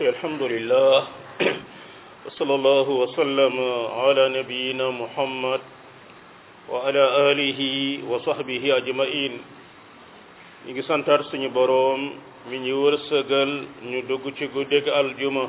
الحمد لله وصلى الله وسلم على نبينا محمد وعلى آله وصحبه أجمعين ñi ngi santaat suñu boroom mi ñu wërsëgal ñu dugg ci guddig aljuma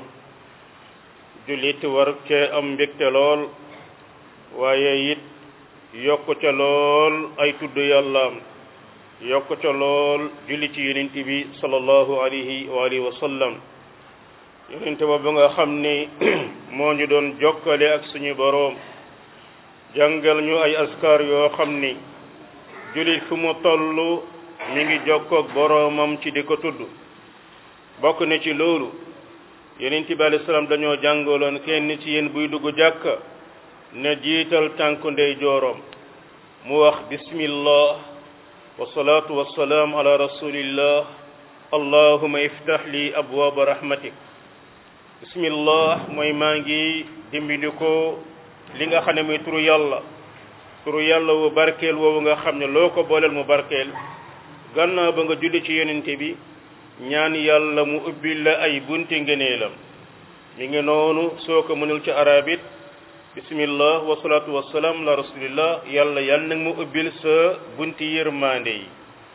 jullit war cee am mbégte lool waaye it yokk ca lool ay tudd yàllaam yokk ca lool julli ci yonent bi sallallahu alayhi wa alihi wa sallam yonent ba ba nga xam ni moo ñu doon jokkale ak suñu boroom jàngal ñu ay askar yoo xam ni jullit fu mu toll mi ngi jokkoog boroomam ci di ko tudd bokk na ci loolu yonent bi alayhi salaam dañoo jàngaloon kenn ci yéen buy dugg jàkka ne jiital tànku ndey jooroom mu wax bismillah wasalaatu wasalaam ala rasulillah allahuma iftah li abwaaba rahmatik bismillah mooy maa ngi dimbali ko li nga xam ne muy turu yàlla turu yàlla wu barkeel woowu nga xam ne loo ko booleel mu barkeel gannaaw ba nga julli ci yonente bi ñaan yàlla mu ubbil la ay bunti ngëneelam mi ngi noonu soo ko mënul ci arabit bismillah wasalaatu wasalaam la rasulillah yàlla yàlla nag mu ubbil sa bunti yërmande yi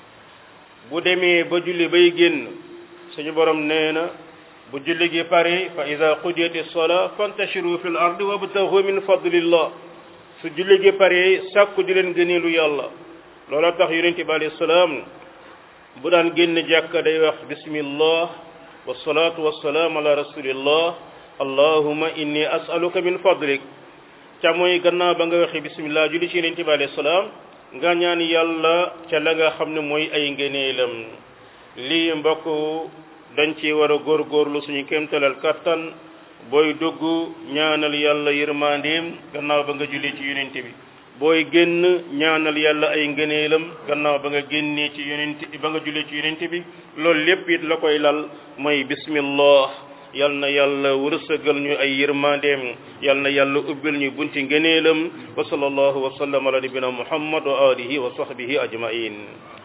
bu demee ba julli bay génn suñu borom nee na bu julli gi pare fa ida qudiyati sola fantashiru fi l ardi wabtahu min fadlillah su julli gi pare sàkku di leen gëneelu yàlla loola tax yonente bi alayhi salaam bu daan génn jàkka day wax bismillah wasalaatu wasalaam ala rasulillah allahuma inni asaluka min fadlik ca mooy gannaaw ba nga waxee bismillah julli ci yonente bi alayhi salaam nga ñaan yàlla ca la nga xam ne mooy ay ngëneelam lii mbokk dañ ci war a góorgóorlu suñu kéemtalal kattan booy dugg ñaanal yàlla yërmandeem gannaaw ba nga julli ci yonente bi booy génn ñaanal yàlla ay ngëneelam gannaaw ba nga génnee ci yonente ba nga julli ci yonente bi loolu lépp it la koy lal mooy bismillah yal na yàlla wërsëgal ñu ay yërmandeem yal na yàlla ubbil ñu bunti ngëneelam wa sallallahu wa sallam ala nabina muhammad wa alihi wa sahbihi ajmain